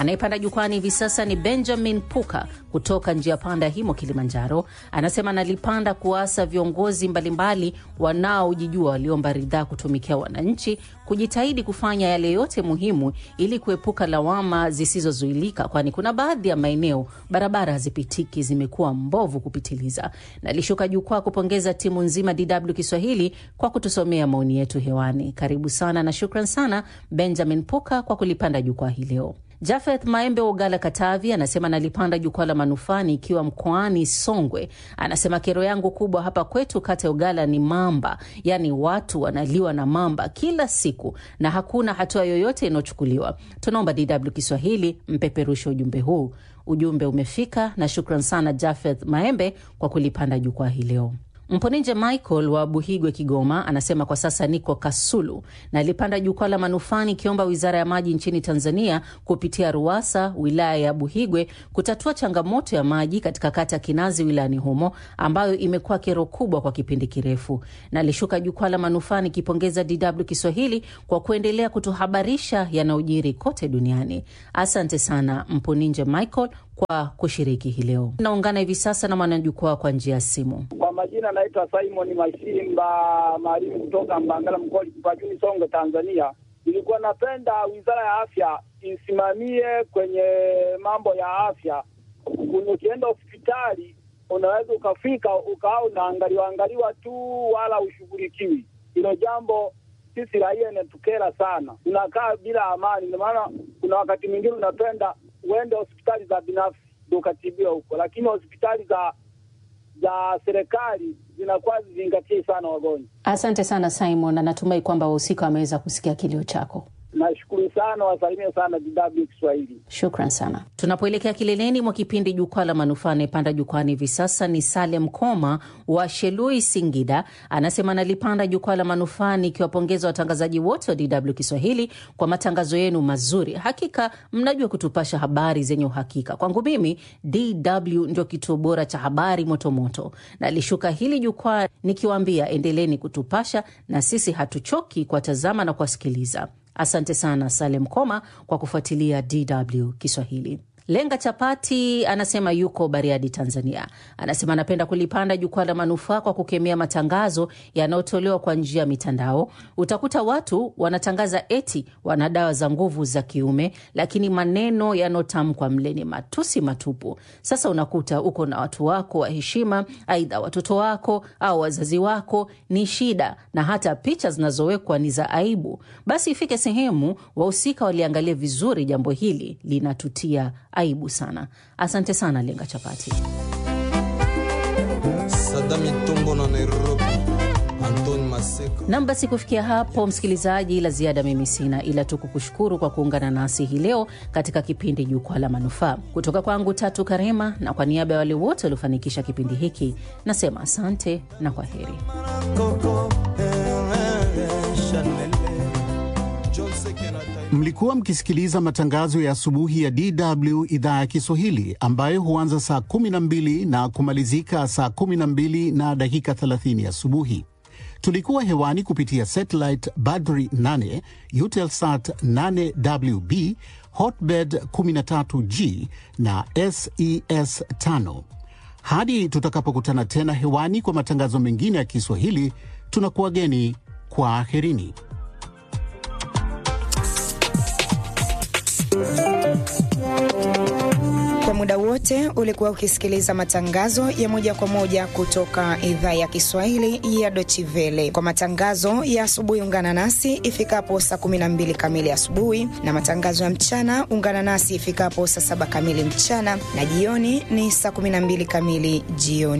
Anayepanda jukwani hivi sasa ni Benjamin Puka kutoka njia panda Himo, Kilimanjaro. Anasema analipanda kuwaasa viongozi mbalimbali wanaojijua waliomba ridhaa kutumikia wananchi kujitahidi kufanya yale yote muhimu ili kuepuka lawama zisizozuilika, kwani kuna baadhi ya maeneo barabara hazipitiki, zimekuwa mbovu kupitiliza. Nalishuka jukwaa kupongeza timu nzima DW Kiswahili kwa kutusomea maoni yetu hewani. Karibu sana na shukran sana Benjamin Puka kwa kulipanda jukwaa hii leo. Jafeth Maembe wa Ugala, Katavi, anasema nalipanda jukwaa la manufani ikiwa mkoani Songwe. Anasema kero yangu kubwa hapa kwetu kata ya Ugala ni mamba, yaani watu wanaliwa na mamba kila siku na hakuna hatua yoyote inayochukuliwa. Tunaomba DW Kiswahili mpeperushe ujumbe huu. Ujumbe umefika na shukran sana Jafeth Maembe kwa kulipanda jukwaa hii leo. Mponinje Michael wa Buhigwe, Kigoma, anasema kwa sasa niko Kasulu na alipanda jukwaa la manufaa nikiomba wizara ya maji nchini Tanzania kupitia RUWASA wilaya ya Buhigwe kutatua changamoto ya maji katika kata ya Kinazi wilayani humo ambayo imekuwa kero kubwa kwa kipindi kirefu. Na alishuka jukwaa la manufaa nikipongeza DW Kiswahili kwa kuendelea kutuhabarisha yanayojiri kote duniani. Asante sana Mponinje Michael kwa kushiriki hii leo. Naungana hivi sasa na mwanajukwaa kwa njia ya simu. Kwa majina naitwa Simon Mashimba Marimu kutoka Mbangala Mkoli Kipajuni, Songwe, Tanzania. Nilikuwa napenda wizara ya afya isimamie kwenye mambo ya afya. Ukienda hospitali unaweza ukafika ukawa unaangaliwa angaliwa tu, wala ushughulikiwi. Hilo jambo sisi raia inatukera sana, tunakaa bila amani. Ndio maana kuna wakati mwingine unapenda uende hospitali za binafsi ndio ukatibiwa huko, lakini hospitali za za serikali zinakuwa zizingatie sana wagonjwa. Asante sana Simon, na natumai kwamba wahusika wameweza kusikia kilio chako. Nashukuru sana, wasalimie sana DW Kiswahili. Shukran sana. Tunapoelekea kileleni mwa kipindi Jukwaa la Manufaa, anayepanda jukwani hivi sasa ni Salem Koma wa Shelui, Singida. Anasema analipanda Jukwaa la Manufaa nikiwapongeza watangazaji wote wa DW Kiswahili kwa matangazo yenu mazuri. Hakika mnajua kutupasha habari zenye uhakika. Kwangu mimi DW ndio kituo bora cha habari motomoto. Nalishuka hili jukwaa nikiwaambia endeleni kutupasha, na sisi hatuchoki kuwatazama na kuwasikiliza. Asante sana Salem Koma kwa kufuatilia DW Kiswahili. Lenga Chapati anasema yuko Bariadi, Tanzania. Anasema anapenda kulipanda jukwaa la manufaa kwa kukemea matangazo yanayotolewa kwa njia ya mitandao. Utakuta watu wanatangaza eti wana dawa za nguvu za kiume, lakini maneno yanayotamkwa mle ni matusi matupu. Sasa unakuta uko na watu wako wa heshima, aidha watoto wako au wazazi wako, ni shida, na hata picha zinazowekwa ni za aibu. Basi ifike sehemu wahusika waliangalia vizuri jambo hili, linatutia aibu sana. Asante sana Lenga Chapati. Sadami Tumbo na Nairobi, Antoni Maseko. Nam, basi kufikia hapo, msikilizaji, la ziada mimi sina ila tu kukushukuru kwa kuungana nasi hii leo katika kipindi Jukwaa la Manufaa. Kutoka kwangu Tatu Karema, na kwa niaba ya wale wote waliofanikisha kipindi hiki, nasema asante na kwa heri. Mlikuwa mkisikiliza matangazo ya asubuhi ya DW idhaa ya Kiswahili ambayo huanza saa 12 na kumalizika saa 12 na dakika 30 asubuhi. Tulikuwa hewani kupitia satellite Badri 8, Eutelsat 8WB, Hotbird 13G na SES 5. Hadi tutakapokutana tena hewani kwa matangazo mengine ya Kiswahili, tunakuwageni kwa aherini. Kwa muda wote ulikuwa ukisikiliza matangazo ya moja kwa moja kutoka idhaa ya Kiswahili ya Dochivele. Kwa matangazo ya asubuhi, ungana nasi ifikapo saa 12 kamili asubuhi, na matangazo ya mchana ungana nasi ifikapo saa saba kamili mchana, na jioni ni saa 12 kamili jioni.